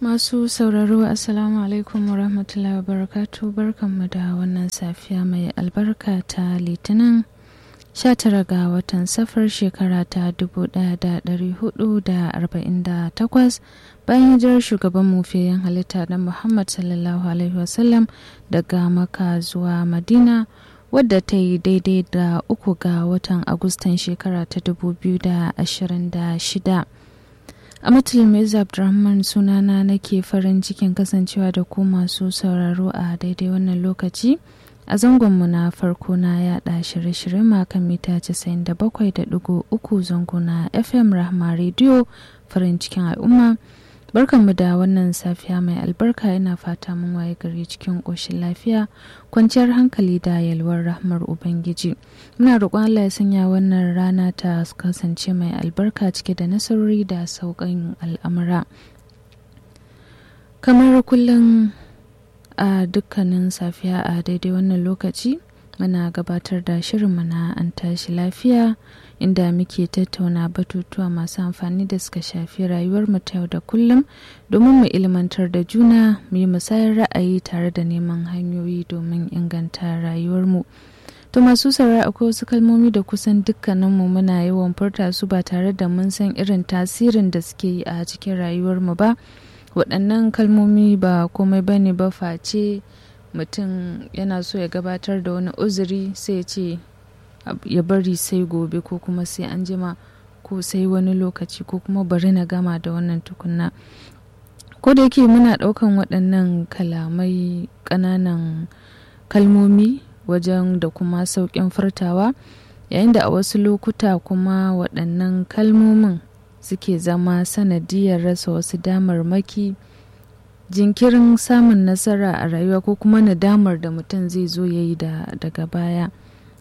Masu sauraro Assalamu alaikum wa rahmatullahi wa barakatu barkanmu da wannan safiya mai albarka ta litinin 19 ga watan safar shekara ta 1448 bayan hijirar shugaban mufiyan halitta na Muhammad sallallahu alaihi wasallam daga maka zuwa Madina wadda ta yi daidai da uku ga watan Agustan shekara ta 2026. a matulmiz abdulrahman sunana nake farin cikin kasancewa da ku masu sauraro a daidai wannan lokaci a zangonmu na farko na yada shirye-shirye makan mita 97.3 zango na fm rahma radio farin cikin al'umma barkanmu da wannan safiya mai albarka ina fata mun waye gari cikin ƙoshin lafiya kwanciyar hankali da yalwar rahmar ubangiji muna roƙon allah ya sanya wannan rana ta kasance mai albarka cike da nasarori da sauƙin al'amura kamar kullum a dukkanin safiya a daidai wannan lokaci muna gabatar da shirinmu na an tashi lafiya inda muke tattauna batutuwa masu amfani da suka shafi rayuwar mu ta yau da kullum domin mu ilmantar da juna mu yi musayar ra'ayi tare da neman hanyoyi domin inganta rayuwarmu to masu saurari akwai wasu kalmomi da kusan dukkaninmu muna yawan furta su ba tare da mun san irin tasirin da suke yi a cikin rayuwarmu ba waɗannan kalmomi ba komai ba ne ba face mutum yana so ya gabatar da wani uzuri sai ya ce ya bari sai gobe ko kuma sai an jima ko sai wani lokaci ko kuma bari na gama da wannan tukunna ko da yake muna ɗaukan waɗannan kalamai ƙananan kalmomi wajen da kuma sauƙin furtawa yayin da a wasu lokuta kuma waɗannan kalmomin suke zama sanadiyar rasa wasu damarmaki jinkirin samun nasara a rayuwa ko kuma nadamar da mutum zai zo ya yi daga baya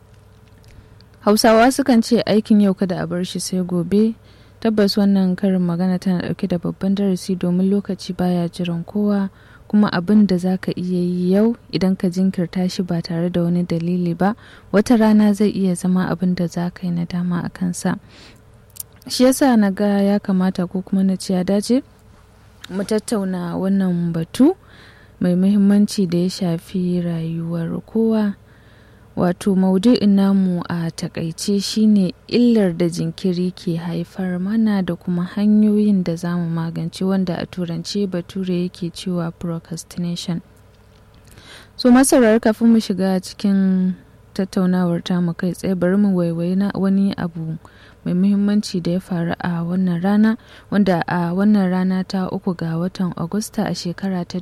hausawa sukan ce aikin yau kada a bar shi sai gobe tabbas wannan karin magana tana dauke da babban darasi domin lokaci baya jiran kowa kuma abin da za ka iya yi yau idan ka jinkirta shi ba tare da wani dalili ba wata rana zai iya zama abin da za ka yi nadama a kansa shi yasa na ga ya kamata ko kuma na ce ya dace mu tattauna wannan batu mai muhimmanci da ya shafi rayuwar kowa wato maudu'in namu a takaice shine illar da jinkiri ke haifar mana da kuma hanyoyin da za mu magance wanda a turance bature yake cewa procrastination so masarar kafin mu shiga cikin tattaunawar tamu kai tsaye bari mu waiwayi na wani abu mai muhimmanci da ya faru a wannan rana wanda a wannan rana ta uku ga watan agusta a shekara ta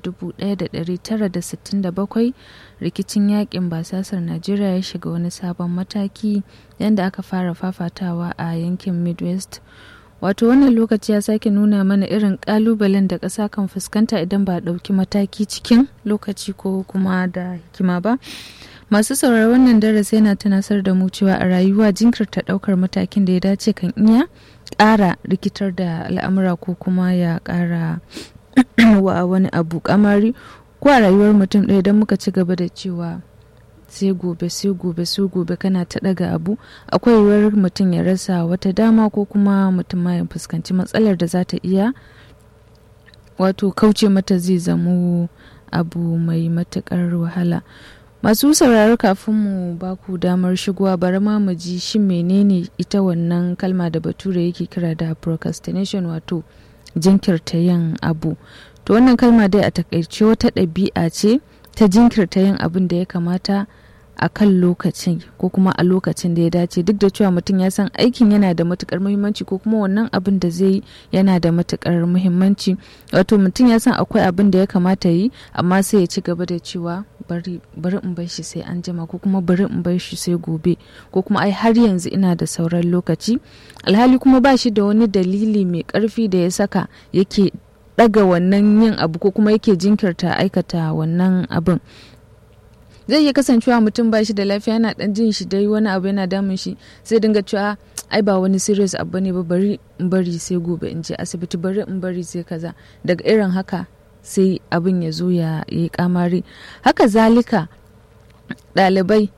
1967 rikicin yakin basasar najeriya ya shiga wani sabon mataki yadda aka fara fafatawa a yankin midwest wato wannan lokaci ya sake nuna mana irin kalubalen da ƙasa kan fuskanta idan ba a ɗauki mataki cikin lokaci ko kuma da hikima ba masu sauraron wannan darasi yana tunasar da mu cewa a rayuwa jinkirta ɗaukar matakin da ya dace kan iya ƙara rikitar da al'amura ko kuma ya ƙara wa wani abu kamari ko a rayuwar mutum ɗaya don muka ci gaba da cewa sai gobe sai gobe sai gobe kana ta ɗaga abu akwai yiwuwar mutum ya rasa wata dama ko kuma mutum ma ya fuskanci matsalar da za ta iya wato kauce mata zai zamo abu mai matuƙar wahala masu sauraro kafin mu ba ku damar shigowa bari ma mu ji shin menene ita wannan kalma da bature yake kira da procrastination wato jinkirta yin abu to wannan kalma dai a takaice wata ɗabi'a ce ta jinkirta yin abin da ya kamata a kan lokacin ko kuma a lokacin da ya dace duk da cewa mutum ya san aikin yana da matukar muhimmanci ko kuma wannan abin da zai yana da matukar muhimmanci wato mutum ya san akwai abin da ya kamata yi amma sai ya ci gaba da cewa bari in bar shi sai an jima ko kuma bari in bar shi sai gobe ko kuma ai har yanzu ina da sauran lokaci alhali kuma ba shi da wani dalili mai karfi da ya saka yake daga wannan yin abu ko kuma yake jinkirta aikata wannan abin zai iya kasancewa mutum ba shi da lafiya yana dan jin shi dai wani abu yana damun shi sai dinga cewa ai ba wani serious abu ne ba bari in bari sai gobe in je asibiti bari in bari sai kaza daga irin haka sai abin ya zo ya yi kamari haka zalika ɗalibai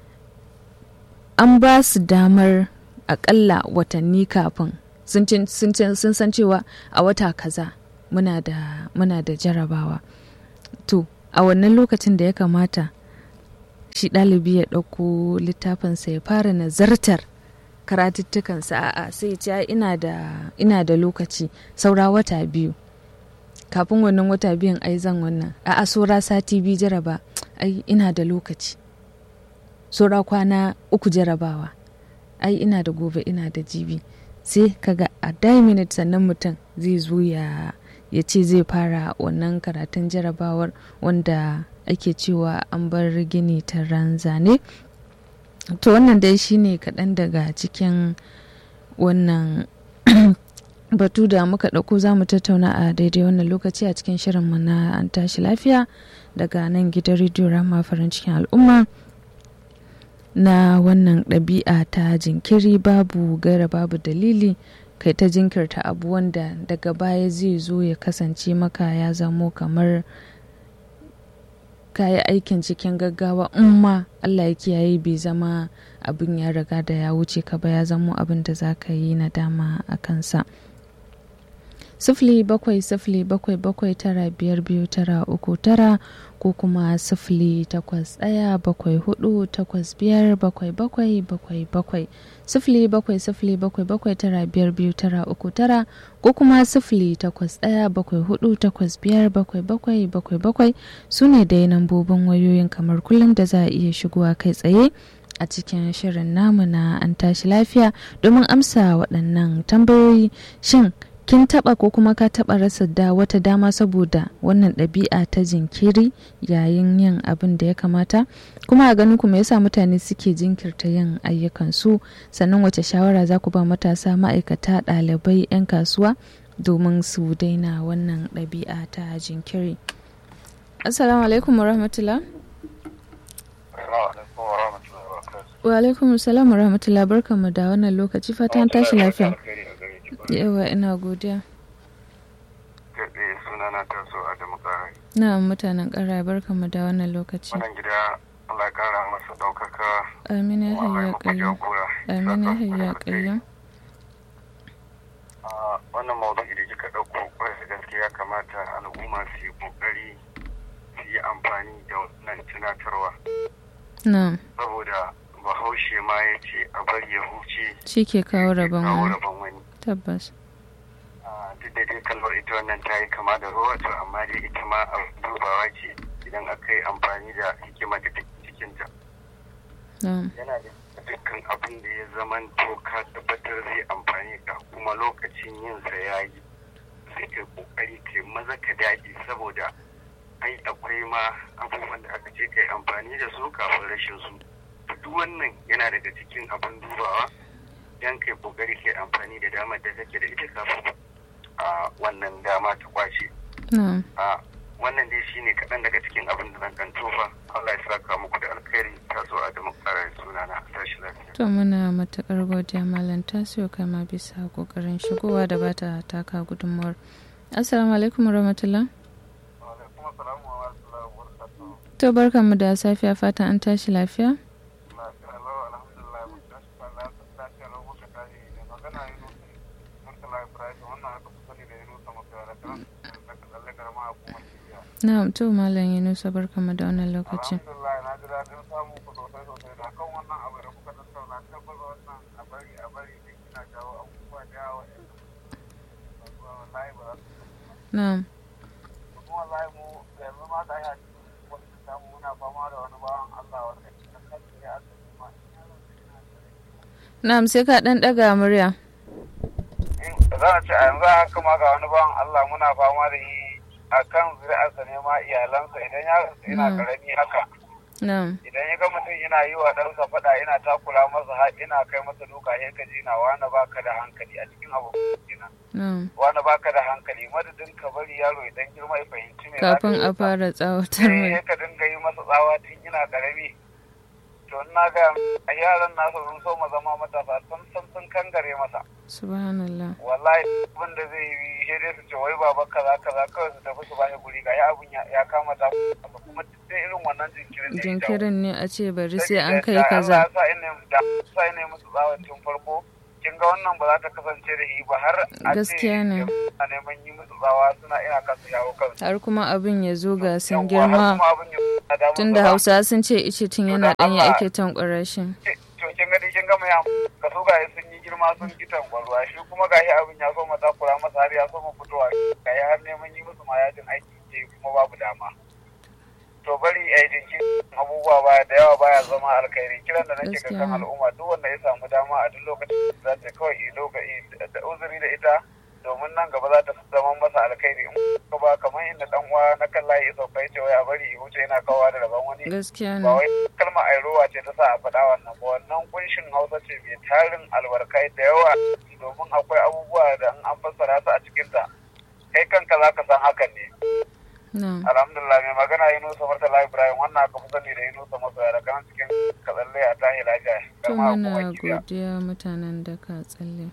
an ba su damar akalla watanni kafin sun san cewa a wata kaza muna da muna da jarabawa to a wannan lokacin da ya kamata shi ɗalibi ya ɗauko littafinsa ya fara nazartar karatuttukansa a'a sai ya ce ina da ina da lokaci saura wata biyu kafin wannan wata biyun ai zan wannan a'a saura sati biyu jaraba ai ina da lokaci saura kwana uku jarabawa ai ina da gobe ina da jibi sai kaga a die minute sannan mutum zai zo ya ya ce zai fara wannan karatun jarabawar wanda ake cewa an bar gini ta ranzane to wannan dai shine kaɗan daga cikin wannan batu da muka ɗauko za mu tattauna a daidai wannan lokaci a cikin shirinmu na an tashi lafiya daga nan gidan rediyo rama farin cikin al'umma na wannan ɗabi'a ta jinkiri babu gaira babu dalili kai ta jinkirta abu wanda daga baya zai zo ya kasance maka ya zamo kamar kayi aikin cikin gaggawa in ma Allah ya kiyaye bai zama abin ya riga da ya wuce ka ba ya zamo abin da za ka yi nadama a kansa sifili bakwai sifili bakwai bakwai tara biyar biyu tara uku tara ko kuma sifili takwas ɗaya bakwai hudu takwas biyar bakwai bakwai bakwai bakwai sifili bakwai sifili bakwai bakwai tara biyar biyu tara uku tara ko kuma sifili takwas ɗaya bakwai hudu takwas biyar bakwai bakwai bakwai bakwai su ne dai nambobin wayoyin kamar kullum da za a iya shigowa kai tsaye a cikin shirin namu na an tashi lafiya domin amsa waɗannan tambayoyi shin kin taba ko kuma ka taba rasa da wata dama saboda wannan ɗabi'a ta jinkiri yayin yin abin da ya kamata kuma a ganin ku me yasa mutane suke jinkirta yin ayyukansu sannan wace shawara za ku ba matasa ma'aikata ɗalibai 'yan kasuwa domin su daina wannan ɗabi'a ta jinkiri assalamu alaikum warahmatullah wa alaikum salam warahmatullah barkamu da wannan lokaci fatan tashi lafiya yawa ina godiya gaɗe suna na taso a damakarai na mutanen ƙara barkamu da wannan lokaci wannan gida Allah kara masa ɗaukaka amin ya hayya ƙayyam amin ya hayya ƙayyam wannan maudu'i da kika ɗauko kwarai da gaske ya kamata al'umma su yi ƙoƙari su yi amfani da wannan tunatarwa na saboda bahaushe ma ya ce a bari ya huce shi ke kawo rabon kawo wani rabon wani tabbas duk da dai kalmar ita wannan ta yi kama da ruwa to amma dai ita ma a dubawa ce idan aka yi amfani da hikima da take cikinta na yana da dukkan abin da ya zaman to ka tabbatar zai amfani ka kuma lokacin yin sa ya yi sai kai kokari kai maza ka dage saboda ai akwai ma abubuwan da aka ce kai amfani da su kafin rashin su duk wannan yana daga cikin abin dubawa dan kai kokari kai amfani da damar da take da ita kafin a wannan dama ta kwace na a wannan dai shine kaɗan daga cikin abin da zan kan tofa Allah ya saka muku da alkhairi ta zo a da karar suna na tashi lafiya to muna matuƙar godiya malam tasiyo kama bisa ƙoƙarin shigowa da bata taka gudunmawar assalamu alaikum warahmatullah alaikum assalamu wa rahmatullahi wa barakatuh to barkanmu da safiya fatan an tashi lafiya lafiya lau alhamdulillah mun tashi kan lafiya lau muka tashi da magana yi nusa murtala ibrahim wannan aka fi sani da yi nusa maka da kan da ka tsalle garma a kuma cibiya na to malam yunusa barkanmu da wannan lokacin alhamdulillah na ji daɗin samun ku sosai sosai da kan wannan abu da kuka tattauna tabbata wannan a bari a bari ne kina jawo abubuwa da yawa wallahi ba za su na kuma wallahi mu yanzu ma ga ya cikin wani samu muna fama da wani bawan Allah wanda kan kansa ya asali ma na'am sai ka ɗan ɗaga murya za a ce a yanzu haka ma ga wani bawan Allah muna fama da shi a kan zuri'arsa ne ma iyalansa idan ya rasu ina Mm. karami haka na'am idan ya ga mutum yana yi wa ɗansa faɗa ina takura masa har ina kai masa duka sai ka ji na wani baka da hankali a cikin abu kenan na'am wani baka da hankali madadin ka bari yaro ya dan girma ya fahimci me za ka kafin yi a masa. fara tsawatar sai mai ka dinga yi masa tsawa tun ina karami to na ga a yaran nasa sun so ma zama matasa sun san sun kangare masa subhanallah wallahi abin da zai yi sai dai su ce wai baba kaza kaza kawai su tafi su bashi guri ga ya abun ya ya kama ta kuma duk dai irin wannan jinkirin ne ya jawo. jinkirin ne a ce bari sai an Sabida kai da kaza Allah ya sa ina da sa ina musu tsawon tun farko kin ga wannan ba za ta kasance da shi ba har a ce Gaskiya ne. a neman yi musu tsawa suna ina kasa yawo kansu har kuma abin ya zo ga sun Yawwa, har girma kuma abin ya na damun tunda gaba. hausa sun ce ice tun yana da ɗanye Allah. ake tankwara shi to kin ga dai kin ga mai am- ka so ga sun yi girma sun ki tankwarwa shi kuma gashi abin ya so mata kura masa har ya so mu fitowa gashi har neman yi musu ma yajin aiki ke kuma babu dama to bari a yi jinki abubuwa baya da yawa baya zama alkhairi kiran da nake ga Gaskiya kan ne. al'umma duk wanda ya samu dama a duk lokacin da za ta kawai yi lokaci da uzuri da ita domin nan gaba za ta zama masa alkhairi in ka ba kamar inda dan uwa na kan layi ya sauka ya ce wai a bari ya wuce yana kawo da rabon wani gaskiya ba ne wai kalma airowa ce ta sa a faɗa wannan ba wannan kunshin hausa ce mai tarin albarkai da yawa domin akwai abubuwa da in an fassara su a cikinta kai kanka za ka san hakan ne na alhamdulillah mai magana yi nusa murtala ibrahim wannan aka fi sani da yi nusa masu yara kan cikin katsalle a tahi lafiya to kama muna kuma kibiya godiya mutanen da ka tsalle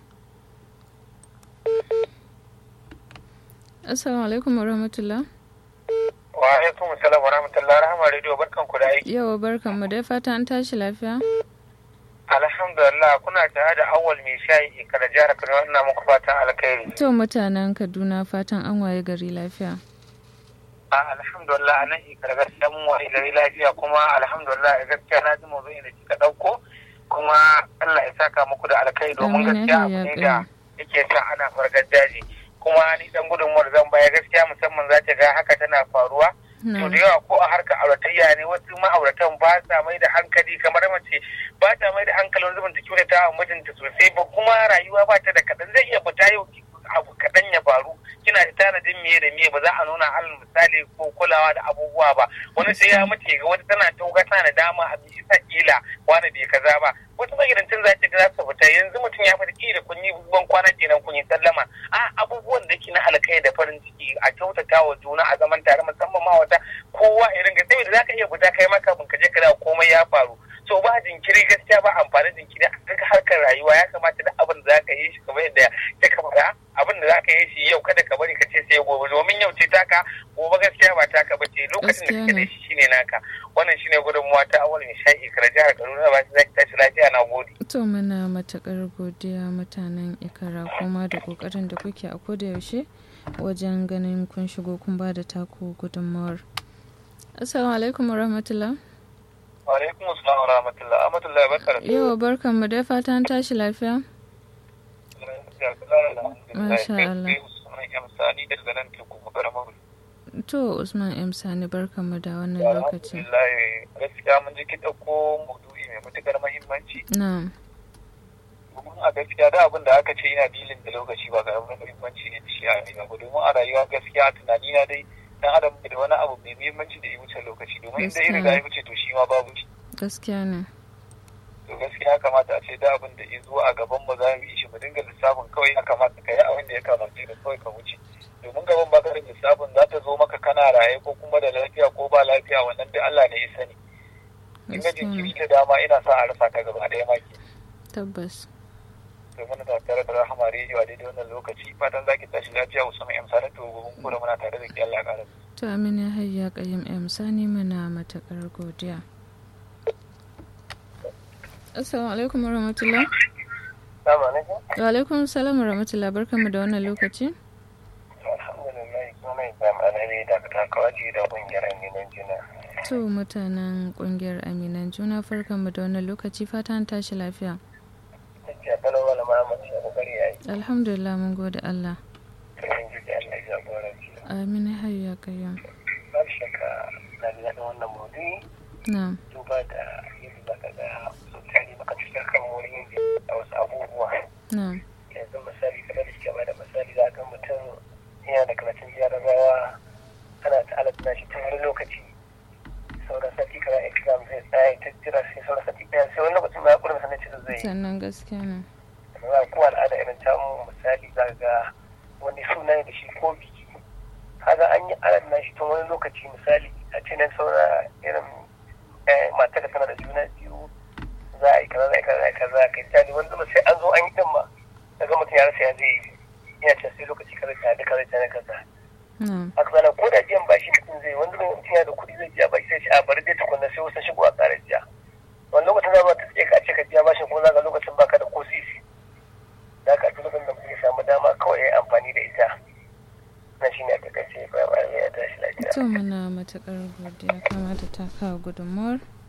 assalamu alaikum warahmatullah wa alaikum salam wa rahmatullahi rahama radio barkan ku da aiki yawa barkan mu dai fata an tashi lafiya alhamdulillah kuna tare da awal mai shayi ikara jihar kaduna ina muku fatan alkhairi to mutanen kaduna fatan an waye gari lafiya a alhamdulillah a nan ikar gaskiya mun waye gari lafiya kuma alhamdulillah gaskiya na ji mawdu'in da kika dauko kuma Allah ya saka muku da alkai domin Amin, gaskiya ya abu ne kai. da yake sa ana fargar daji kuma ni dan gudunmuwar zan baya gaskiya musamman za ta ga haka tana faruwa to na da yawa ko a harkar auratayya ne wasu ma'auratan ba sa mai da hankali kamar mace ba ta mai da hankali wani zubin ta kyautata wa mijinta sosai ba kuma rayuwa ba ta da kaɗan zai iya fita yau abu kaɗan ya faru kina da tanadin miye da miye ba za a nuna alal misali ko kulawa da abubuwa ba wani sai ya mace ga wata tana tauga tana da dama a bisa kila wani bai kaza ba wasu magidancin za ta ga za su fita yanzu mutum ya fita kila kun yi ban kwana kenan kun yi sallama a abubuwan da ke na alkai da farin ciki a kyautata wa juna a zaman tare musamman ma wata kowa irin ga saboda za ka iya fita kai maka ka je ka dawo komai ya faru so ba jinkiri gaskiya ba amfani jinkiri a duk harkar rayuwa ya kamata duk abin da za ka yi shi kamar yadda ya kamata abin da za ka yi shi yau kada ka bari ka ce sai gobe domin yau ce taka gobe gaskiya ba taka ba ce lokacin da kake da shi shine naka wannan shine gudunmuwa ta awal mai sha'i kar jihar Kaduna ba za ki tashi lafiya na gode to muna matakar godiya mutanen ikara kuma da kokarin da kuke a koda yaushe wajen ganin kun shigo kun ba da taku gudunmawar assalamu alaikum warahmatullah wa alaikum assalam wa rahmatullah ahmadullah barka da yawa barkan mu dai fata an tashi lafiya Masha Allah. Sani daga nan teku magaramar to usman m sani barkan mu da wannan lokaci Alhamdulillah gaskiya mun ji ki ɗauko maudu'i mai matuƙar muhimmanci na domin a gaskiya da abin da aka ce yana dilin da lokaci ba ga abin muhimmanci ne da shi a rayuwa ba domin a rayuwa gaskiya tunani na dai dan adam da wani abu mai muhimmanci da ya wuce lokaci domin inda ya riga ya wuce to shi ma babu shi gaskiya ne to gaskiya ya kamata a ce da abin da ya zo a gaban mu za mu yi shi mu dinga lissafin kawai ya kamata ka yi abin da ya kamata da kawai ka wuce domin gaban ba ka da lissafin za ta zo maka kana raye ko kuma da lafiya ko ba lafiya wannan duk Allah ne ya sani in ga gaskiya jinkiri ne da dama ina sa a rasa ka gaba ɗaya ma ke tabbas domin da tare da rahama rediyo a daidai wannan lokaci fatan za ki tashi lafiya usman yan sanatu gobin kura muna tare da ke Allah ya ƙara to amina hayya kayyim m sani muna matakar godiya assalamu alaikum warahmatullah Assalamu alaikum. wa alaikum salam warahmatullah barkan mu da wannan lokaci Alhamdulillah kuma mai zamanin da ta kawaji da ƙungiyar neman jina. to mutanen kungiyar aminan juna farkan mu da wannan lokaci fata an tashi lafiya Tafiya kalau wala Muhammad ya kokari yayi. alhamdulillah mun gode Allah Kin ji da Allah ya jagoranci. amin hayya kayyim Ba shakka na ji daɗin wannan maudu'i na duba da yadda za ka ga mutane maka cikin kan wurin yin a wasu abubuwa. na Yanzu misali kamar da suke ba da misali za ga mutum yana da karatun jarabawa ana ta'ala tana shi tun wani lokaci. Sauran sati kaza exam zai tsaya ta jira sai sauran sati ɗaya sai wani lokacin ma ya ƙurin sanin cikin zai yi. sannan gaskiya ne za ko al'ada irin tamu misali za ga wani suna ne da shi ko biki kaga an yi alad na shi tun wani lokaci misali a ce nan saura irin mata da tana da juna biyu za a yi kaza za a yi kaza za a yi kaza kai tsari wani zama sai an zo an yi din ma daga mutum ya rasa ya zai yi yana ce sai lokaci kaza ta da kaza ta da kaza na haka zana ko da biyan bashi mutum zai wani zama mutum yana da kuɗi zai biya bashi sai ce a bari dai tukunna sai wasu shigo a ƙara biya wani lokacin za ma ta tsaye ka ce ka biya bashin ko za ka lokacin baka da ko sisi shi ne a takaice ba ba ya tashi lafiya to muna matukar godiya kamata ta kawo gudunmuwar